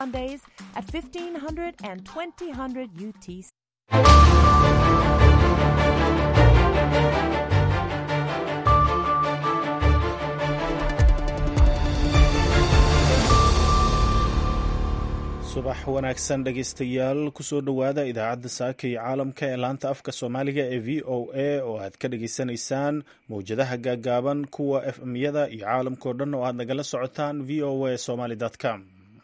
Sundays at 1500 and 2000 UTC. subax wanaagsan dhegaystayaal kusoo dhowaada idaacadda saaka iyo caalamka ee laanta afka soomaaliga ee v o a oo aad ka dhageysanaysaan mowjadaha gaagaaban kuwa f m-yada iyo caalamkao dhan oo aad nagala socotaan v o a somaly com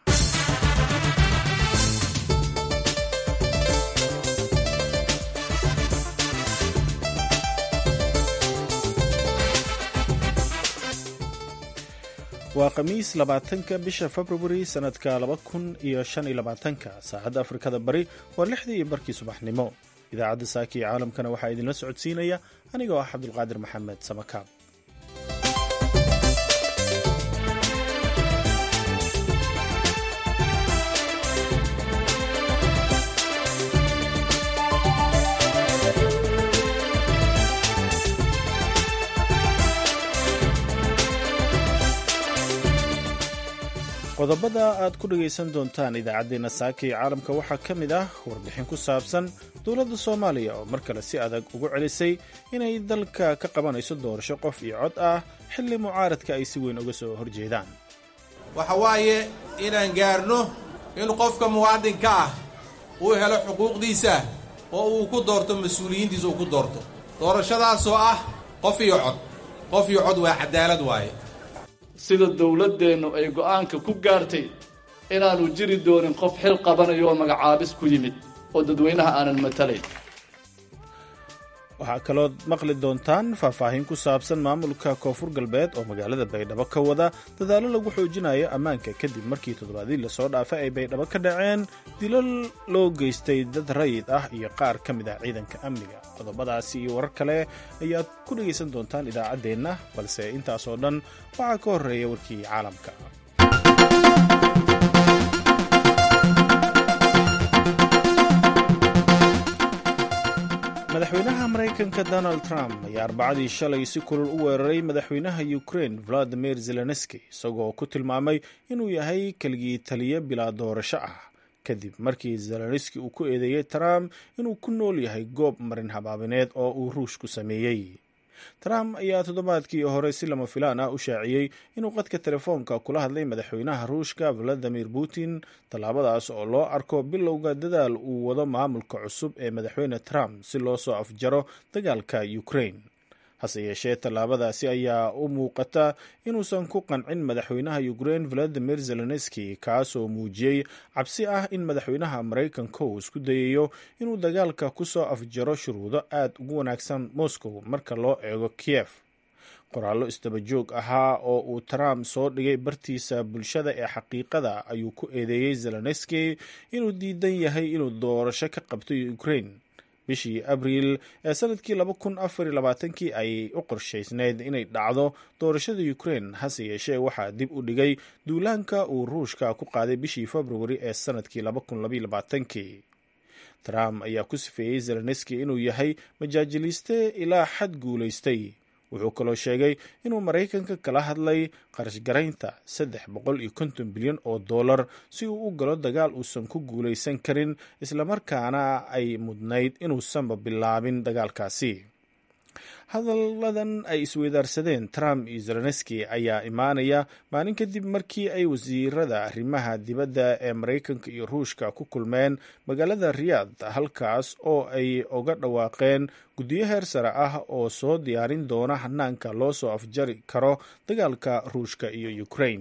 waa khamiis labaatanka bisha februari sanadka laba kun iyo shan iyo labaatanka saacadda afrikada bari waa lixdii iyo barkii subaxnimo idaacadda saaka iyo caalamkana waxaa idinla socodsiinaya anigoo ah cabdulqaadir maxamed samakaab qodobada aad ku dhagaysan doontaan idaacaddeenna saaka iyo caalamka waxaa ka mid ah warbixin ku saabsan dowladda soomaaliya oo mar kale si adag ugu celisay inay dalka ka qabanayso doorasho qof iyo cod ah xilli mucaaradka ay si weyn uga soo horjeedaan waxa waaye inaan gaarno in qofka muwaadinka ah uu helo xuquuqdiisa oo uu ku doorto mas-uuliyiintiisa uu ku doorto doorashadaasoo ah qof iyo cod qof iyo cod waa cadaalad waaye sida dowladdeennu ay go'aanka ku gaartay inaanu jiri doonin qof xil qabanayo oo magacaabis ku yimid oo dadweynaha aanan matalayn waxaa kalood maqli doontaan faahfaahin ku saabsan maamulka koonfur galbeed oo magaalada baydhabo ka wada dadaallo lagu xoojinayo ammaanka kadib markii toddobaadii lasoo dhaafay ay baydhabo ka dhaceen dilal loo geystay dad rayid ah iyo qaar ka mid ah ciidanka amniga qodobadaasi iyo warar kale ayaad ku dhegaysan doontaan idaacaddeenna balse intaasoo dhan waxaa ka horreeya warkii caalamka madaxweynaha maraykanka donald trump ayaa arbacadii shalay si kulul u weeraray madaxweynaha ukraine valadimir zelenski isagoo ku tilmaamay inuu yahay keligii taliyo bilaa doorasho ah kadib markii zelenski uu ku eedeeyey trump inuu ku nool yahay goob marin habaabineed oo uu ruush ku sameeyey trump ayaa toddobaadkii hore si lama filaan ah u shaaciyey inuu qadka telefoonka kula hadlay madaxweynaha ruushka valadimir putin tallaabadaas oo loo arko bilowga dadaal uu wado maamulka cusub ee madaxweyne trump si loo soo afjaro dagaalka ukraine hase yeeshee tallaabadaasi ayaa u muuqata inuusan ku qancin madaxweynaha ukraine valadimir zelenski kaasoo muujiyey cabsi ah in madaxweynaha maraykanka uu isku dayayo inuu dagaalka ku soo afjaro shuruudo aad ugu wanaagsan moscow marka loo eego kiev qoraallo isdaba joog ahaa oo uu trump soo dhigay bartiisa bulshada ee xaqiiqada ayuu ku eedeeyey zelenski inuu diidan yahay inuu doorasho ka qabto ukraine bishii abriil ee sanadkii laba kun afar iyo labaatankii ayay u qorshaysneyd inay dhacdo doorashada ukraine hase yeeshee waxaa dib u dhigay duulaanka uu ruushka ku qaaday bishii februari ee sanadkii laba kun labaiyo labaatankii trump ayaa ku sifeeyey zelenski inuu yahay majaajiliiste ilaa xad guulaystay wuxuu kaloo sheegay inuu maraykanka kala hadlay qarashgaraynta saddex boqol iyo konton bilyan oo dollar si uu u galo dagaal uusan ku guulaysan karin islamarkaana ay mudnayd inuusanba bilaabin dagaalkaasi hadalladan ay isweydaarsadeen trump iyo zelenski ayaa imaanaya maalin kadib markii ay wasiirada arrimaha dibadda ee maraykanka iyo ruushka ku kulmeen magaalada riyaad halkaas oo ay uga dhawaaqeen guddiyo heer sare ah oo soo diyaarin doona hanaanka loo soo afjari karo dagaalka ruushka iyo ukraine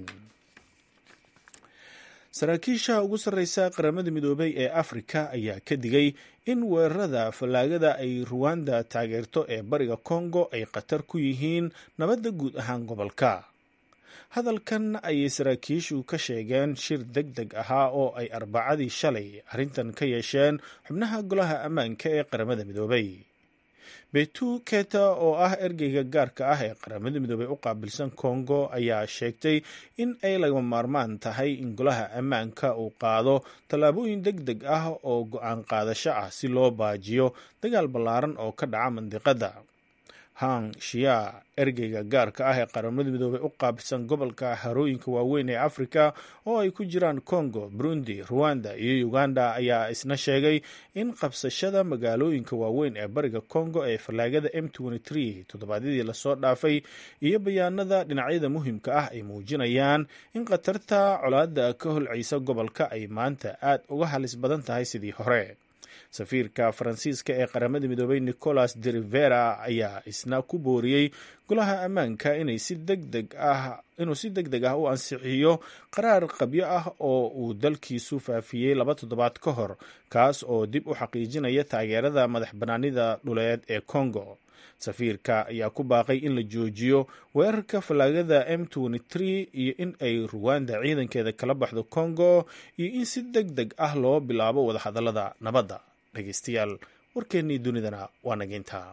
saraakiisha ugu sarreysa qaramada midoobay ee afrika ayaa ka digay in weerarada fallaagada ay ruwanda taageerto ee bariga kongo ay khatar ku yihiin nabadda guud ahaan gobolka hadalkan ayay saraakiishu ka sheegeen shir deg deg ahaa oo ay arbacadii shalay arrintan ka yeesheen xubnaha golaha ammaanka ee qaramada midoobay betu keta oo ah ergeyga gaarka ah ee qaramada midoobey u qaabilsan kongo ayaa sheegtay in ay lagama maarmaan tahay in golaha ammaanka uu qaado tallaabooyin deg deg ah oo go-aan qaadasho ah si loo baajiyo dagaal ballaaran oo ka dhaca mandiqadda hang shia ergeyga gaarka ah ee qaramada midoobey u qaabilsan gobolka harooyinka waaweyn ee afrika oo ay ku jiraan congo burundi ruwanda iyo uganda ayaa isna sheegay in qabsashada magaalooyinka waaweyn ee bariga congo ee fallaagada m toddobaadyadii lasoo dhaafay iyo bayaanada dhinacyada muhiimka ah ay muujinayaan in khatarta colaada ka holcaysa gobolka ay maanta aad uga halis badan tahay sidii hore safiirka faransiiska ee qaramada midoobey nicolas de rivera ayaa isna ku booriyey golaha ammaanka inay si degdeg ah inuu si deg deg ah u ansixiyo qaraar qabyo ah oo uu dalkiisu faafiyey laba toddobaad ka hor kaas oo dib u xaqiijinaya taageerada madax banaanida dhuleed ee congo safiirka ayaa ku baaqay in la joojiyo weerarka fallaagada m iyo in ay ruwanda ciidankeeda kala baxdo congo iyo in si deg deg ah loo bilaabo wadahadalada nabadda dhegeystayaal warkeennii dunidana waa nageyntaa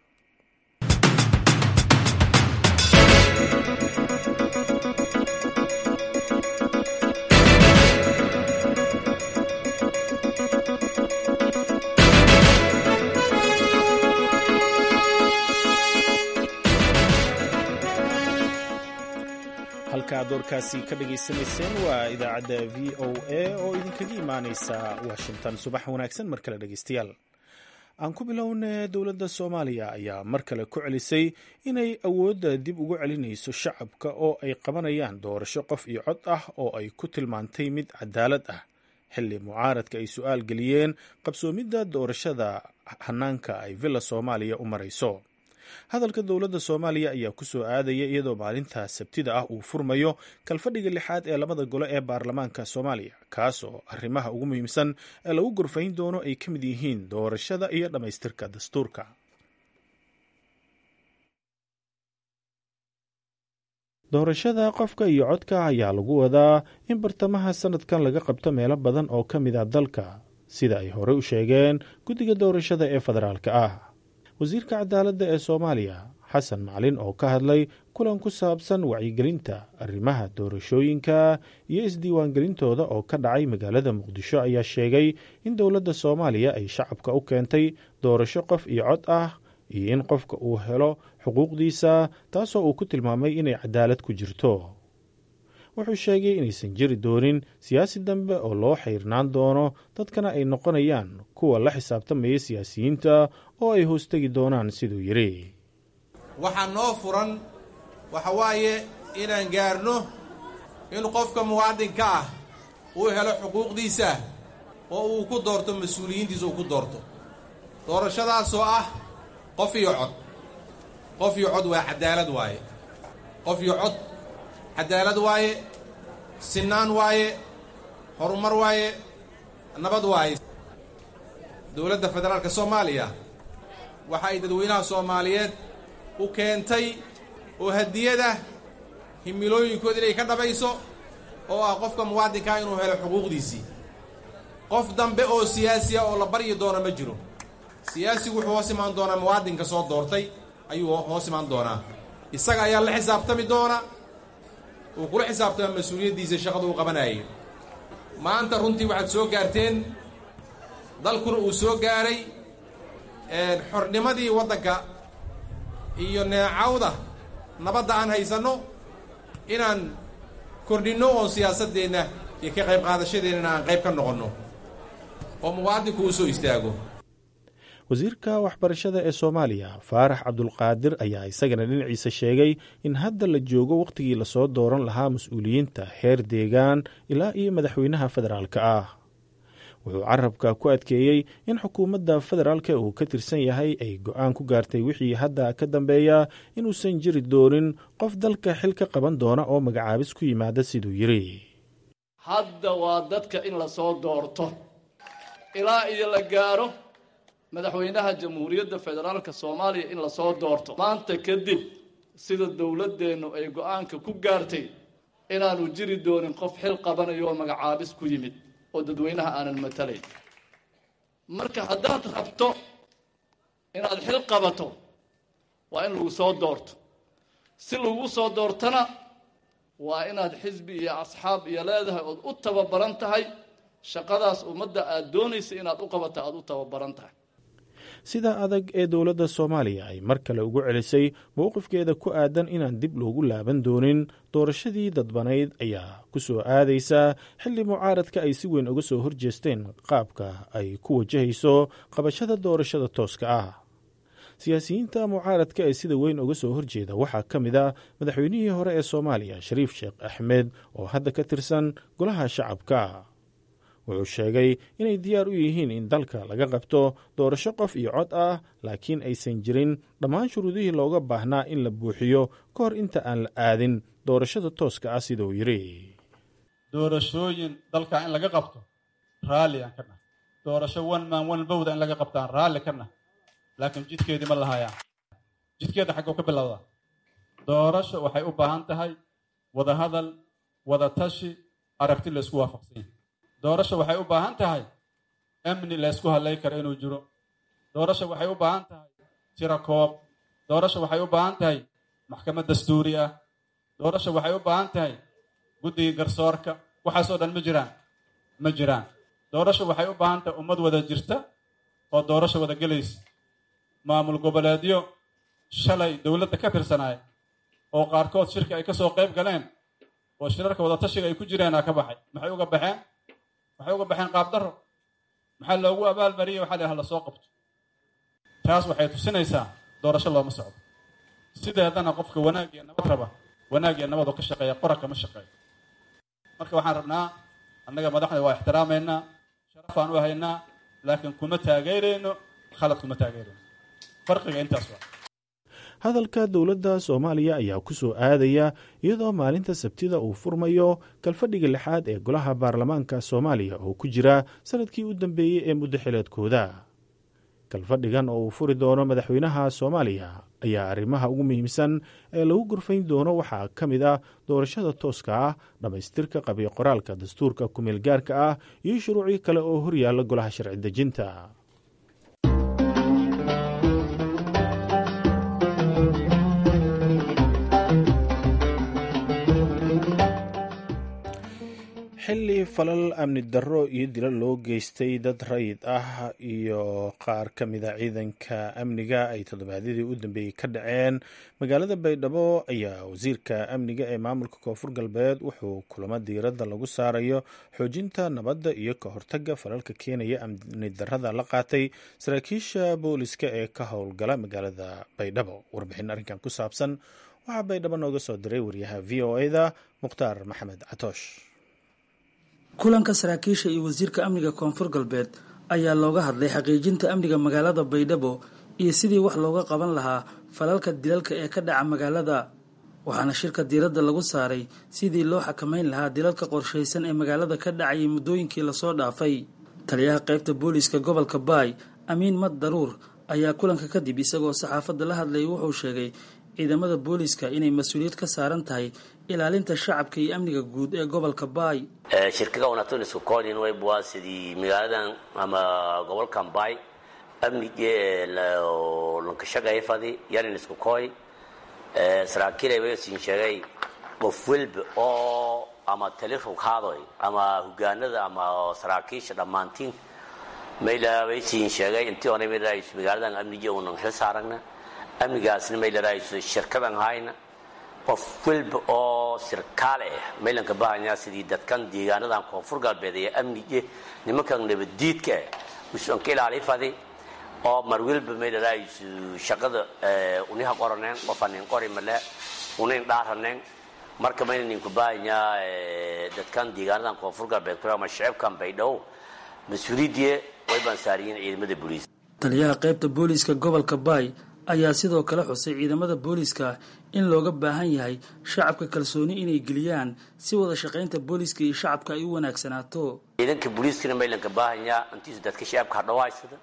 halka ad doorkaasi ka dhagaysanayseen waa idaacadda v o a oo idinkaga imaaneysa washington subax wanaagsan mar kale dhegeystayaal aan ku bilowna dowladda soomaaliya ayaa mar kale ku celisay inay awoodda dib ugu celinayso shacabka oo ay qabanayaan doorasho qof iyo cod ah oo ay ku tilmaantay mid cadaalad ah xilli mucaaradka ay su-aal geliyeen qabsoomidda doorashada hanaanka ay villa soomaaliya u marayso hadalka dowladda soomaaliya ayaa ku soo aadaya iyadoo maalinta sabtida ah uu furmayo kalfadhiga lixaad ee labada gole ee baarlamaanka soomaaliya kaas oo arrimaha ugu muhiimsan ee lagu gorfayn doono ay ka mid yihiin doorashada iyo dhammaystirka dastuurka doorashada qofka iyo codka ayaa lagu wadaa in bartamaha sanadkan laga qabto meelo badan oo ka mid a dalka sida ay horey u sheegeen guddiga doorashada ee federaalka ah wasiirka cadaaladda ee soomaaliya xasan macalin oo ka hadlay kulan ku saabsan wacyigelinta arrimaha doorashooyinka iyo isdiiwaangelintooda oo ka dhacay magaalada muqdisho ayaa sheegay in dowladda soomaaliya ay shacabka u keentay doorasho qof iyo cod ah iyo in qofka uu helo xuquuqdiisa taasoo uu ku tilmaamay inay cadaalad ku jirto wuxuu sheegay inaysan jiri doonin siyaasi dambe oo loo xayrnaan doono dadkana ay noqonayaan kuwa la xisaabtamaya siyaasiyiinta oo ay hoostegi doonaan siduu yidhi waxaa noo furan waxa waaye inaan gaarno in qofka muwaadinka ah uu helo xuquuqdiisa oo uu ku doorto mas-uuliyiintiisa uu ku doorto doorashadaasoo ah qof iyo cod qof iyo cod waa cadaalad waaye qof iyo cod cadaalad waaye sinaan waaye horumar waaye nabad waaye dowladda federaalka soomaaliya waxa ay dadweynaha soomaaliyeed u keentay oo hadiyada himilooyinkooda inay ka dhabayso oo ah qofka muwaadinkaa inuu helo xuquuqdiisii qof dambe oo siyaasi ah oo la baryi doono ma jiro siyaasigu wuxuu hoos imaan doonaa muwaadinka soo doortay ayuu hoos imaan doonaa isaga ayaa la xisaabtami doona uu kula xisaabtama mas-uuliyaddiisa shaqada uu qabanayay maanta runtii waxaad soo gaarteen dalkuna uu soo gaaray xornimadii waddanka iyo neecawda nabadda aan haysanno inaan kordhinno oon siyaasaddeenna iyo ka qayb qaadashadeennana aan qayb ka noqonno oo muwaadinku uu soo istaago wasiirka waxbarashada ee soomaaliya faarax cabdulqaadir ayaa isagana dhinaciisa sheegay in hadda la joogo wakhtigii lasoo dooran lahaa mas-uuliyiinta heer deegaan ilaa iyo madaxweynaha federaalka ah wuxuu carabka ku adkeeyey in xukuumadda federaalka uu ka tirsan yahay ay go-aan ku gaartay wixii hadda ka dambeeya inuusan jiri doonin qof dalka xil ka qaban doona oo magacaabis ku yimaada siduu yidhi hadda waa dadka in lasoo doorto ilaa iyo la gaaro madaxweynaha jamhuuriyadda federaalka soomaaliya in lasoo doorto maanta kadib sida dowladdeennu ay go-aanka ku gaartay inaanu jiri doonin qof xil qabanayo oo magacaabis ku yimid oo dadweynaha aanan matalayn marka haddaad rabto inaad xil qabato waa in lagu soo doorto si lagu soo doortana waa inaad xisbi iyo asxaab iyo leedahay ood u tababaran tahay shaqadaas ummadda aad doonaysa inaad u qabato aada u tababaran tahay sida adag ee dowladda soomaaliya ay mar kale ugu celisay mowqifkeeda ku aadan inaan dib loogu laaban doonin doorashadii dadbanayd ayaa ku soo aadaysaa xilli mucaaradka ay si weyn uga soo horjeesteen qaabka ay ku wajahayso qabashada doorashada tooska ah siyaasiyiinta mucaaradka ee sida weyn uga soo horjeeda waxaa ka mid a madaxweynihii hore ee soomaaliya shariif sheekh axmed oo hadda ka tirsan golaha shacabka wuxuu sheegay inay diyaar u yihiin in dalka laga qabto doorasho qof iyo cod ah laakiin aysan jirin dhammaan shuruudihii looga baahnaa in la buuxiyo ka hor inta aan la aadin doorashada tooska ah siduu yidhi doorashooyin dalka in laga qabto raalli aan ka nahay doorasho one man one bowda in laga qabtaan raalli ka nahay laakiin jidkeedii ma lahayaan jidkeeda xagguu ka bilowdaa doorasho waxay u baahan tahay wada hadal wada tashi aragti la isku waafaqsan yahay doorasho waxay u baahan tahay amni la ysku hadlay karo inuu jiro doorasho waxay u baahan tahay tiro koob doorasho waxay u baahan tahay maxkamad dastuuri ah doorasho waxay u baahan tahay guddiga garsoorka waxaasoo dhan ma jiraan ma jiraan doorasho waxay u baahan tahay ummad wada jirta oo doorasho wada gelaysa maamul goboleedyo shalay dowladda ka tirsanaay oo qaarkood shirka ay ka soo qayb galeen oo shirarka wadatashiga ay ku jireenaa ka baxay maxay uga baxeen waxay uga baxeen qaabdarro maxaa loogu abaalmariyey waxaa la hala soo qabto taas waxay tusinaysaa doorasho looma socdo sideedana qofka wanaag iyo nabad raba wanaag iyo nabad oo ka shaqeeya qora kama shaqeeyo marka waxaan rabnaa annaga madaxda waa ixtiraamaynaa sharafaan u haynaa laakiin kuma taageerayno khalad kuma taageerayno farqiga intaas waa hadalka dowladda soomaaliya ayaa ku soo aadaya iyadoo maalinta sabtida uu furmayo kalfadhiga lixaad ee golaha baarlamaanka soomaaliya oo ku jira sanadkii u dambeeyey ee muddo xileedkooda kalfadhigan oo uu furi doono madaxweynaha soomaaliya ayaa arrimaha ugu muhiimsan ee lagu gurfayn doono waxaa ka mid ah doorashada tooska ah dhammaystirka qabiyo qoraalka dastuurka kumeel gaarka ah iyo shuruucyo kale oo horyaalla golaha sharci dejinta xilli falal amni darro iyo dilo loo geystay dad rayid ah iyo qaar ka mida ciidanka amniga ay toddobaadyadii u dambeeyey ka dhaceen magaalada baydhabo ayaa wasiirka amniga ee maamulka koonfur galbeed wuxuu kulamo diiradda lagu saarayo xoojinta nabadda iyo ka hortagga falalka keenaya amni darrada la qaatay saraakiisha booliska ee ka howlgala magaalada baydhabo warbixin arrinkan ku saabsan waxaa baydhabo nooga soo diray waryaha v o eda mukhtaar maxamed catoosh kulanka saraakiisha iyo wasiirka amniga koonfur galbeed ayaa looga hadlay xaqiijinta amniga magaalada baydhabo iyo sidii wax looga qaban lahaa falalka dilalka ee ka dhaca magaalada waxaana shirka diiradda lagu saaray sidii loo xakameyn lahaa dilalka qorshaysan ee magaalada ka dhacayay muddooyinkii lasoo dhaafay taliyaha qaybta booliiska gobolka baay amiin mad daruur ayaa kulanka kadib isagoo saxaafadda la hadlayay wuxuu sheegay ciidamada booliiska inay mas-uuliyad ka saaran tahay ilaalinta shacabka iyo amniga guud ee gobolka baay shirkaga wanaagsan isku koodin way waa sidii magaaladan ama gobolkan baay amnige lankashaqeeya fadi yanin isku kooy saraakiilay way siin sheegay qof welba oo ama tali rughaadoy ama hogaanada ama saraakiisha dhammaantiin mayla way siin sheegay intii onay maylaraayiso magaaladan amnige unan xil saaragna amnigaasna maylaraayiso shirkadan hayna qof welba oo sirkaale ah maylanka bahanyaa sidii dadkan deegaanadan koonfur galbeed ee amnige nimankan nabaddiidka ah usan ka ilaali fadi oo mar welba maylaraayiso shaqada uniha qoraneen qofanin qori male unayn dhaaraneen marka mayna ninku bahanyaa dadkan deegaanadan koonfur galbeed ama shicibkan baydhow mas-uuliyadii way baan saariyiin ciidamada booliis taliyaha qaybta booliiska gobolka baay ayaa sidoo kale xusay ciidamada booliiska in looga baahan yahay shacabka kalsooni inay geliyaan si wada shaqaynta booliiska iyo shacabka ay u wanaagsanaato ciidanka booliiskana maylanka baahanyaa intiisu dadka shacabka ha dhawaysada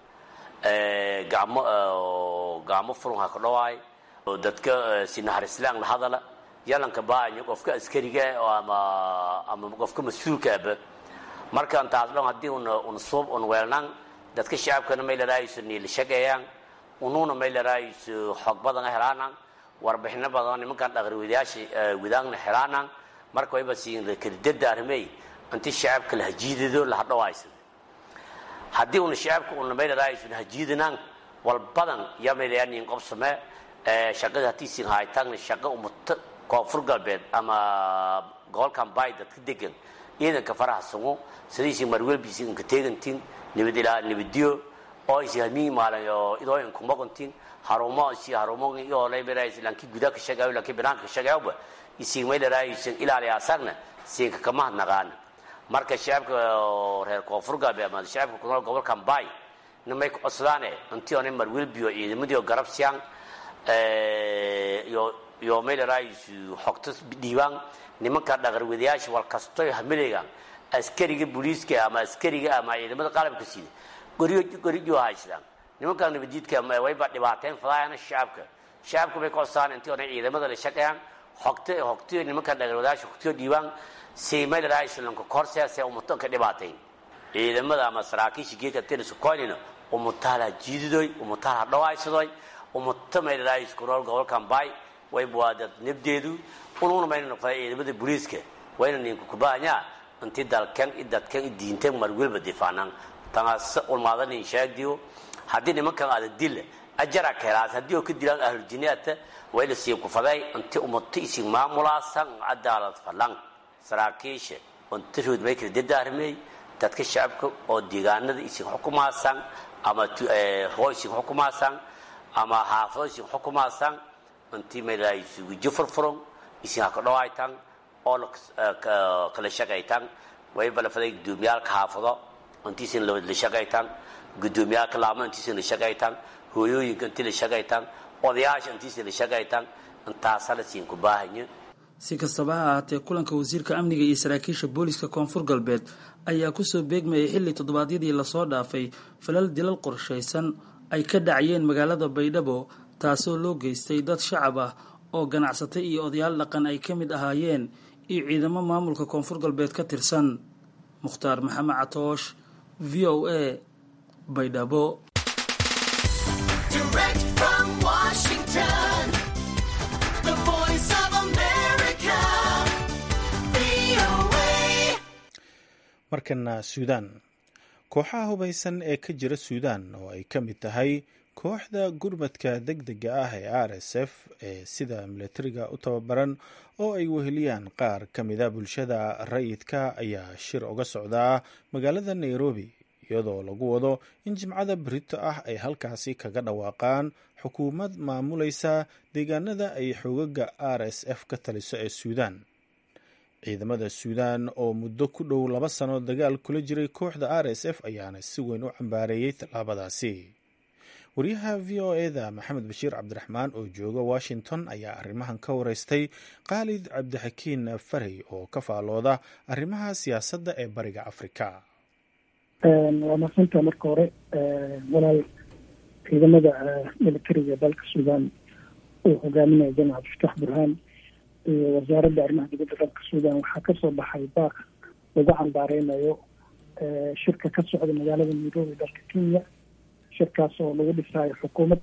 gacmo gacmo furun ha ka dhawaay oo dadka si naxariislaan la hadala yalanka baahanya qofka askariga ama ama qofka mas-uulkaaba markaan taas dhan haddii una una suub un weelnaan dadka shacabkana may laraayiso niila shaqeeyaan unuuna may laraayiso xog badan helaanaan warbixino badan nimankan dhaqriwadayaasha wadaagna helaanaan marka wayba siin kadidada arrimey inti shacabka la hajiidado la hadhawaaysan haddii una shacabka una may laraayiso hajiidanaan walbadan yamaylayanin qobsame shaqada hatiisin haytaagna shaqa umata koonfur galbeed ama gobolkan baay dadka degan ciidanka faraha sugo sidiisi marwelbiisi inka teegantin nabad ilaa nabadiyo oo isi hamiin maalan oo idooyin kumaqontin harumo isi harumo iyo leberais lanki guda ka shaqayo lanki banaanka ka shaqayo isi meelaraaysan ilaali asagna siinka kama hadnaqaan marka shacabka reer koonfur galbeed ama shacabka ku nool gobolkan baay nimay ku coslaane intii oo marwelbiyo ciidamadii garab siyaan iyo iyo meelaraayis xogta dhiibaan nimanka dhaqarwadayaasha wal kastoy hamilaygan askariga booliiska ama askariga ama ciidamada qalabka sida goriyo goriyo haystaan nimanka nabadiidka wayba dhibaateen fadaayana shacabka shacabka bay koosaan intii oo ciidamada la shaqeeyaan xogta xogta nimanka dhaqarwadayaasha xogta dhiibaan si meelaraayis lanka korseese umutan ka dhibaateen ciidamada ama saraakiisha geedka tennis coinina umutaala jiididoy umutaala dhawaysadoy umata meelaraayis ku nool gobolkan baay wayba waa dad nabdeedu ununa mayna noqdaa ciidamada booliiska wayna ninku kubahanyaa intii dalkan i dadkan i diintan mar welba difaanaan tanaase ulmaadanin sheegdiyo haddii nimankan aada dilla ajara kelaas haddii oo ka dilaan ahlujinaata wayla sii kufaday intii umato isin maamulaasan cadaalad falan saraakiisha inta rood may kala dadaarmey dadka shacabka oo deegaanada isin xukumaasan ama hoo isin xukumaasan ama xaafado isin xukumaasan intii maylahay sugujo furfuron isin ha ka dhawaytan oo kala shaqaytan wayba lafaday gudoomiyaalka xaafado intiisin la shaqaytan gudoomiyaalka laamo intiisin la shaqaytan hooyooyinka intii la shaqaytan odayaasha intiisin la shaqaytan intaasa la siin ku baahanya si kastaba ha ahaatee kulanka wasiirka amniga iyo saraakiisha booliska koonfur galbeed ayaa kusoo beegmayay xilli toddobaadyadii lasoo dhaafay falal dilal qorshaysan ay ka dhacayeen magaalada baydhabo taasoo loo geystay dad shacab ah oo ganacsatay iyo odayaal dhaqan ay ka mid ahaayeen iyo ciidamo maamulka koonfur galbeed ka tirsan mukhtaar maxamed catoosh v o a baydhabo markana suudaan kooxaha hubaysan ee ka jira suudaan oo ay ka mid tahay kooxda gurmadka deg dega ah ee r s f ee sida milatariga u tababaran oo ay weheliyaan qaar ka mida bulshada rayidka ayaa shir uga socdaa magaalada nairobi iyadoo lagu wado in jimcada berito ah ay halkaasi kaga dhawaaqaan xukuumad maamulaysa deegaanada ay xoogaga r s f ka taliso ee suudaan ciidamada suudaan oo muddo ku dhow laba sano dagaal kula jiray kooxda r s f ayaana si weyn u cambaareeyey tallaabadaasi wariyaha v o eda maxamed bashiir cabdiraxmaan oo jooga washington ayaa arrimahan ka wareystay khaalid cabdixakiin farey oo ka faalooda arrimaha siyaasadda ee bariga afrika waa madsanta marka hore walaal ciidamada militariga dalka suudaan uu hogaaminaya jamaca abdifatax burhaan iyo wasaaradda arrimaha dibadda dalka suudaan waxaa kasoo baxay baaq lagu cambaareynayo shirka ka socda magaalada nairobi dalka kenya shirkaas oo lagu dhisaayo xukuumad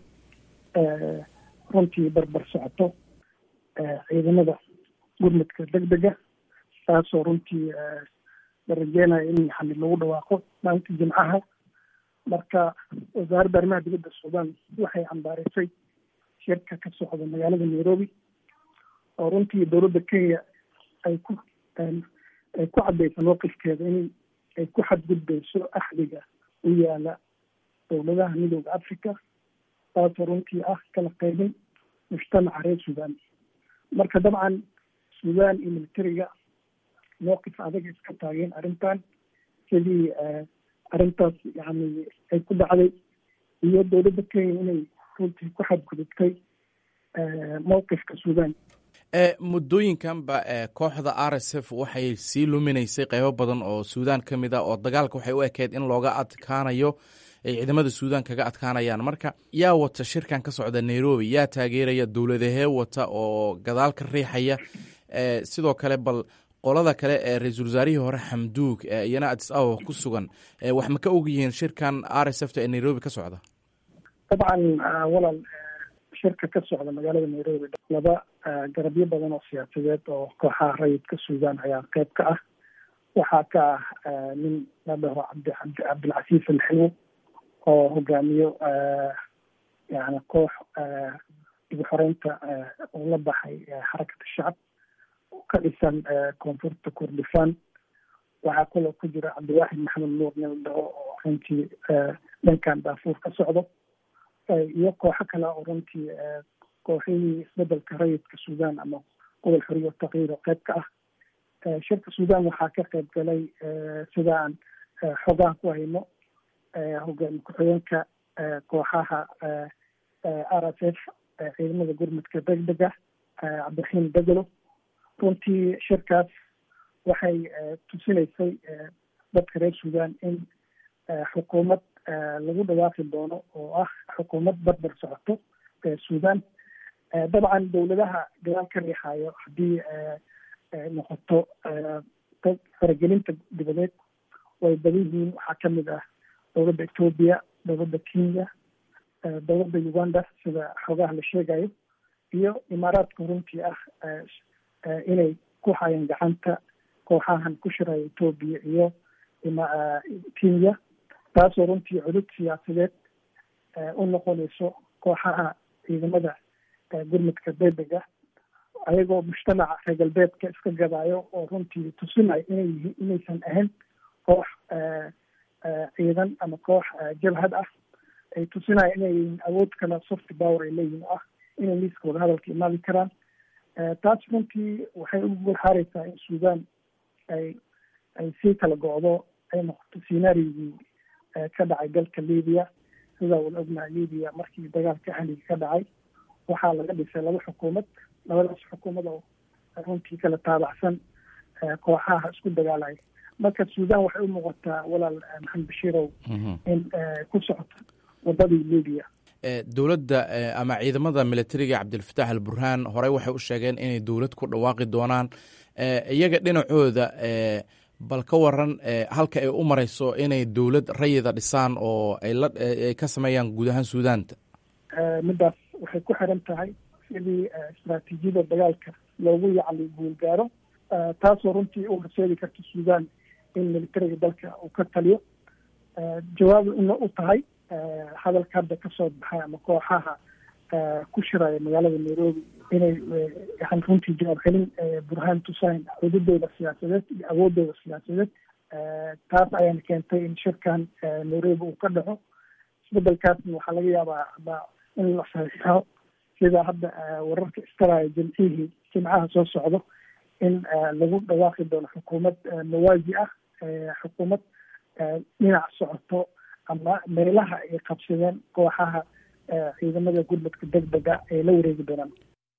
runtii barbar socoto ciidamada gurmudka deg dega taasoo runtii la rajeynayo in yani lagu dhawaaqo maalinta jimcaha marka wasaaradda arrimaha dibadda suudaan waxay cambaareysay shirka ka socda magaalada nairobi oo runtii dowladda kenya ay ku ay ku caddeysa mowqifkeeda in ay ku xadgudbeyso axdiga u yaala dowladaha midooda africa taasoo runtii ah kala qaybin mujtamaca reer suudaan marka dabcan suudaan iyo militariga mowqif adag iska taageen arrintan sidii arrintaas yani ay ku dhacday iyo dowladda kenya inay runtii ku xadgudubtay mowqifka suudaan muddooyinkanba kooxda r s f waxay sii luminaysay qeybo badan oo suudaan ka mid a oo dagaalka waxay u ekeyd in looga adkaanayo ay ciidamada suudaan kaga adkaanayaan marka yaa wata shirkan ka socda nairobi yaa taageeraya dowladahee wata oo gadaal ka riixaya sidoo kale bal qolada kale ee ra-iisul wasaarihii hore xamduug iyana adis ababa ku sugan wax ma ka og yihiin shirkan r s f ta ee nairobi ka socda dabcan walaal shirka ka socda magaalada nairobi laba garabyo badan oo siyaasadeed oo kooxaha rayidka suudaan ayaa qeyb ka ah waxaa ka ah nin la dhaho cabdi cabdi cabdilcasiis alxilwo oo hogaamiyo yani koox dib xoreynta uu la baxay xarakata shacab ka dhisan koonfurta kurdistan waxaa kaloo ku jira cabdiwaaxid maxamed nuur nin la dhaho oo runtii dhankan daafuur ka socdo iyo kooxo kale oo runtii kooxihii isbedelka rayidka sudan ama gobol xoriya takyiir oo qayb ka ah shirka sudan waxaa ka qayb galay sida aan xogaha ku hayno hogaami ku-xigeenka kooxaha r s f ciidamada gurmudka degdega cabdiraxiim begelo runtii shirkaas waxay tusinaysay dadka reer sudan in xukuumad lagu dhawaaqi doono oo ah xukuumad barbar socoto sudan dabcan dowladaha gadaal ka riixayo haddii noqoto faragelinta dibadeed way badan yihiin waxaa kamid ah dowladda ethoobia dowladda kenya dowladda uganda sida xogaha la sheegayo iyo imaaraadka runtii ah inay ku hayeen gacanta kooxahan ku shiraya ethoobia iyo kenya taasoo runtii cudud siyaasadeed u noqonayso kooxaha ciidamada gurmudka degdega ayagoo mujtamaca reer galbeedka iska gadaayo oo runtii tusinayo inay yihiin inaysan ahayn koox ciidan ama koox jabhad ah ay tusinayo inay yihiin awood kale soft power ay leeyihin oo ah inay liiska wadahadalka imaadi karaan taas runtii waxay u gurxaareysaa in sudan ay ay sii kala go-do ay noqoto scenaarigii ka dhacay dalka libya sidaa wada ognahay libya markii dagaalka ahliga ka dhacay waxaa laga dhisay laba xukuumad labadaas xukuumad oo runtii kala taabacsan kooxaha isku dagaalaya marka sudan waxay u muuqataa walaal maxamed bashiirow in ku socoto wadadii libya dowladda ama ciidamada militariga cabdilfataax al burhaan horey waxay u sheegeen inay dowlad ku dhawaaqi doonaan iyaga dhinacooda bal ka waran halka ay u mareyso inay dowlad rayida dhisaan oo ay ka sameeyaan guud ahaan suudaanta midaas waxay ku xiran tahay sidii istraatiijiyada dagaalka loogu yacli guulgaaro taasoo runtii u horseedi karta sudan in militariga dalka uu ka taliyo jawaab ina u tahay hadalka hadda kasoo baxay ama kooxaha ku shiraya magaalada nairobi inay yan runtii jawaab celin burhaan tusayn xududooda siyaasadeed iyo awoodooda siyaasadeed taas ayaana keentay in shirkan nairobi uu ka dhaco isbedelkaasna waxaa laga yaabaa in la saxiixo sida hadda wararka istaraya jimcihii jimcaha soo socdo in lagu dhawaaqi doono xukuumad mawaazi ah xukuumad dhinac socoto ama meelaha ay qabsadeen kooxaha ciidamada gurmudka degdega ay la wareegi doonaan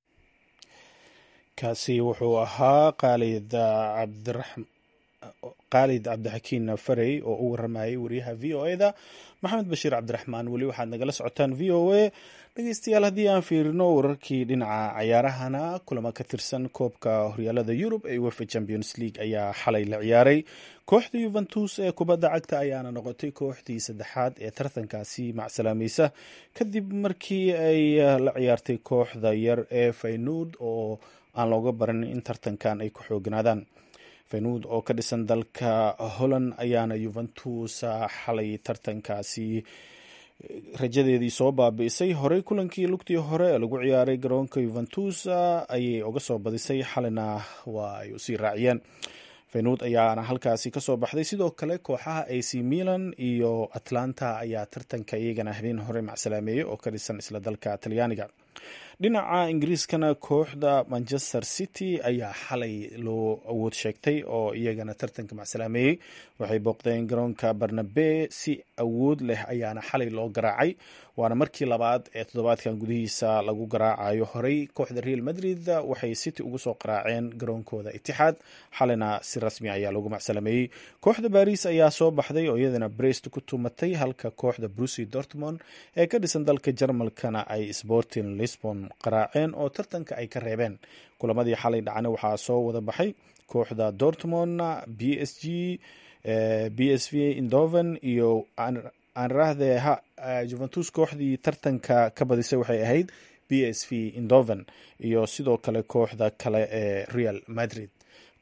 kaasi wuxuu ahaa khaalid cabdiraxm khaalid cabdixakiin farey oo u waramayay wariyaha v o e da maxamed bashiir cabdiraxmaan weli waxaad nagala socotaan v o a dhegeystayaal haddii aan fiirino wararkii dhinaca cayaarahana kulamo ka tirsan koobka horyaalada yurub ee uefa champions league ayaa xalay la ciyaaray kooxda yuventus ee kubadda cagta ayaana noqotay kooxdii saddexaad ee tartankaasi macsalaamaysa kadib markii ay la ciyaartay kooxda yar ee faynuud oo aan looga baran in tartankan ay ku xooganaadaan faynuud oo ka dhisan dalka holland ayaana yuventus xalay tartankaasi rajadeedii soo baabi'isay horey kulankii lugtii hore ee lagu ciyaaray garoonka yuventus ayay uga soo badisay xalina waa ay usii raaciyeen feynuud ayaana halkaasi kasoo baxday sidoo kale kooxaha ac milan iyo atlanta ayaa tartanka iyagana habeen hore macsalaameeyey oo ka dhisan isla dalka talyaaniga dhinaca ingiriiskana kooxda manchester city ayaa xalay loo awood sheegtay oo iyagana tartanka macsalaameeyey waxay booqdeen garoonka barnabe si awood leh ayaana xalay loo garaacay waana markii labaad ee toddobaadkan gudihiisa lagu garaacayo horey kooxda real madrid waxay city ugu soo qaraaceen garoonkooda itixaad xalina si rasmi ayaa loogu macsalameeyey kooxda baris ayaa soo baxday oo iyadana brest ku tumatay halka kooxda brucy dortmond ee ka dhisan dalka jarmalkana ay sporting lisbon qaraaceen oo tartanka ay ka reebeen kulamadii xalay dhacna waxaa soo wada baxay kooxda dortmond b s g b s v indoven iyo aanrahde juventus kooxdii tartanka ka badisay waxay ahayd b s v indoven iyo sidoo kale kooxda kale ee real madrid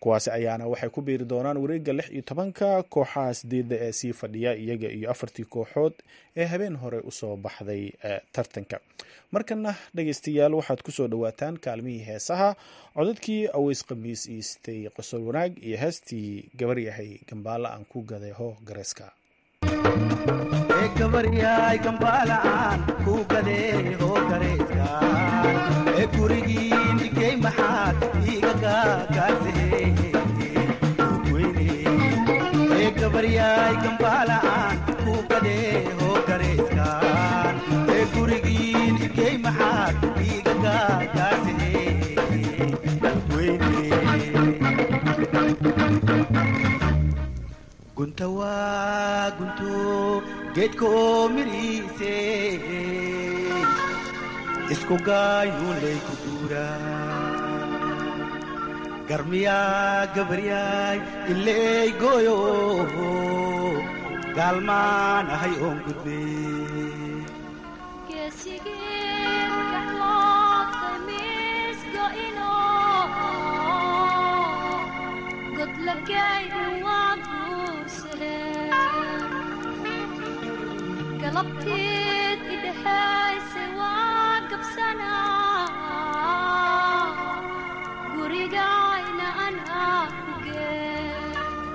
kuwaasi ayaana waxay ku biiri doonaan wareegga lix iyo tobanka kooxaha sideedda ee sii fadhiya iyaga iyo afartii kooxood ee habeen hore usoo baxday tartanka markana dhegeystayaal waxaad kusoo dhawaataan kaalmihii heesaha codadkii aweys khamiis iistay qosol wanaag iyo heestii gabar yahay gambaala aan ku gaday hoo gareeska gabaryaay gambaala'aan ku gadee hoo gareeska ee gurigiin igey maxaad iiga gaagaasee ee gabaryaay gambaala'aan ku gadee hoo gareeskaan ee gurigiin igey maxaad iiga gaagaasee gunta waa gunto geedka oo midhiise isku gaayuunlay ku guuraa garmiyaa gabaryaay ileey gooyo gaalmaan ahay oon gudbe galabteed idhexayse waa gabsanaa gurigayna anaa ku gee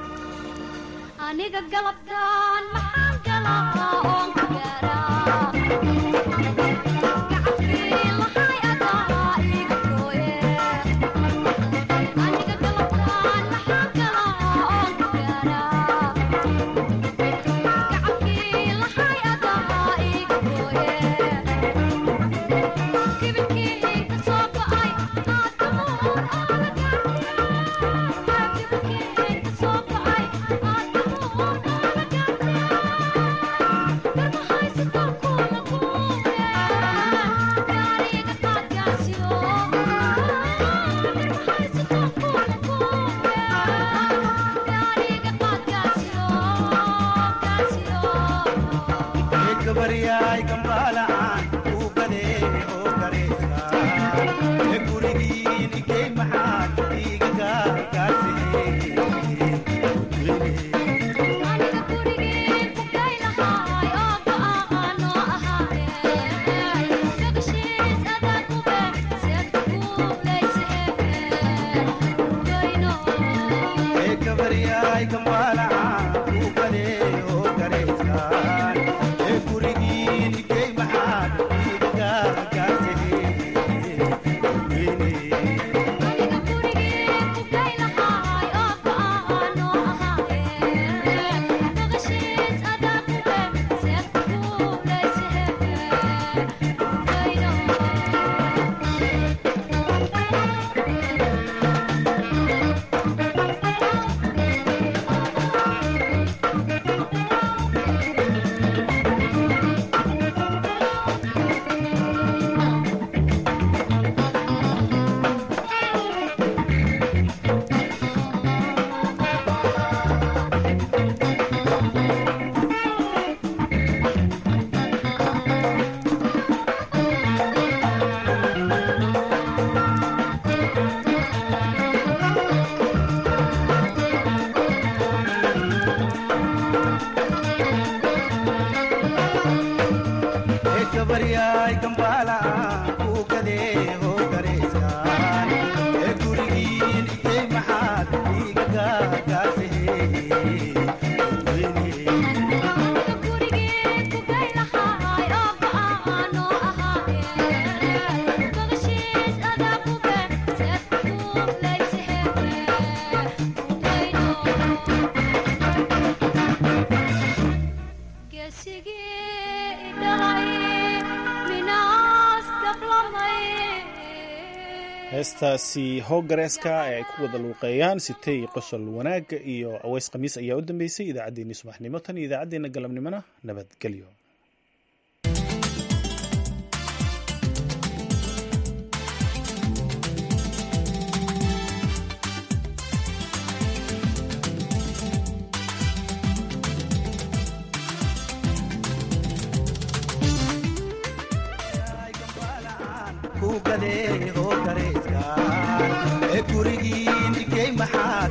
aniga galabtaan maxaan galaa oon ku gaaraa heestaasi hoogareeska ee ay ku wada luuqeeyaan sitay qosol wanaagga iyo aweys khamiis ayaa u dambeysay idaacaddeenii subaxnimo tan iyo idaacaddeenna galabnimona nabadgelyo ee gurigiin igey maxaad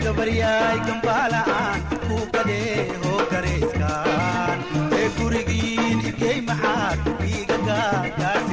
gabaryaay gambaala'aan ku gadee hoo gareyskaan ee gurigiin igey maxaad iiga gaagaas